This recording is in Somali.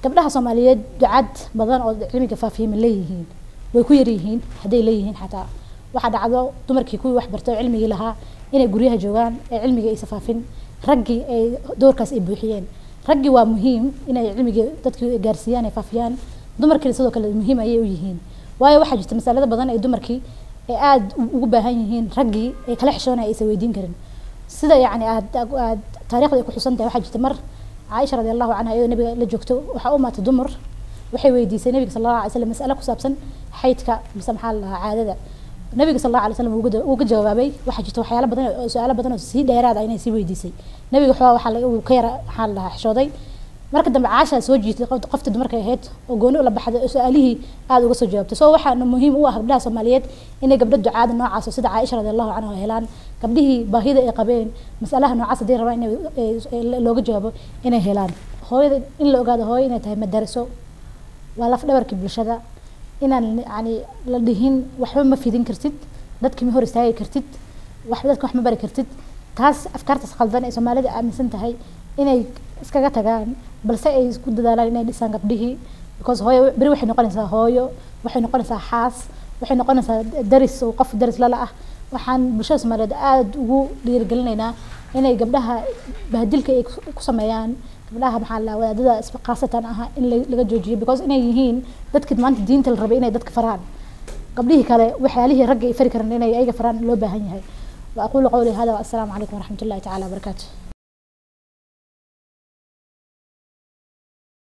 gabdhaha soomaaliyeed ducad badan oo cilmiga faafiya ma leeyihiin way ku yar yihiin hadday leeyihiin xataa waxaa dhacdo dumarkii kuwii wax bartay oo cilmigii lahaa inay guryaha joogaan ee cilmigii aysa faafin raggii ay doorkaas ay buuxiyeen raggii waa muhiim inay cilmigii dadkii gaarsiiyaan ay faafiyaan dumarkiina sidoo kale muhiim ayay u yihiin waayo waxaa jirta masalada badan ee dumarkii ay aada ugu baahan yihiin raggii ay kala xishoonaya aysan weydiin karin sida yacni aad aad taariikhda ay ku xusan tahay waxaa jirta mar caaisha radi allahu canha iyadoo nabiga la joogto waxaa u maatay dumar waxay weydiisay nabiga sal allahu alay slam mas'ale ku saabsan xaydka mise maxaa la dhahaa caadada nabiga sal allahu alay slam uu ka jawaabay waxaa jirta waxyaalo badan oo su-aalo badan oo sii dheeraada inay sii weydiisay nabiga waxaa waxaa uu ka yara maxaa la dhahaa xishooday marka dambe caashaa soo jiitay qofta dumarka ahayd oo gooni ula baxday oo su-aalihii aada uga soo jawaabtay so waxaana muhiim u ah gabdhaha soomaaliyeed inay gabdho ducaada noocaas oo sida caaisha radi allahu canha helaan gabdhihii baahida ay qabeen masalaha noocaas haddii rabaan in looga jawaabo inay helaan hooyada in la ogaado hooyo inay tahay madaraso waa laf dhabarkii bulshada inaan yani la dhihin waxba ma fidin kartid dadki ma hor istaagi kartid waxba dadka wax ma bari kartid taas afkaartaas khaldan ee soomaalida aaminsan tahay inay iskaga tagaan balse ay isku dadaalaan inay dhisaan gabdhihii because hooyo beri waxay noqonaysaa hooyo waxay noqonaysaa xaas waxay noqonaysaa daris oo qof daris lala ah waxaan bulshada soomaaliyeed aada ugu dhiirigelinaynaa inay gabdhaha bahadilka ay ku sameeyaan gabdhaha maxaa la wadaadada khaasatan ah in laga joojiyo because inay yihiin dadkii maanta diinta la rabay inay dadka faraan gabdhihii kale waxyaalihii ragga ay fari karan inay ayaga faraan loo baahan yahay wa aqulu qawli hada wa assalaamu calaykum waraxmat ullahi tacala wabarakaatu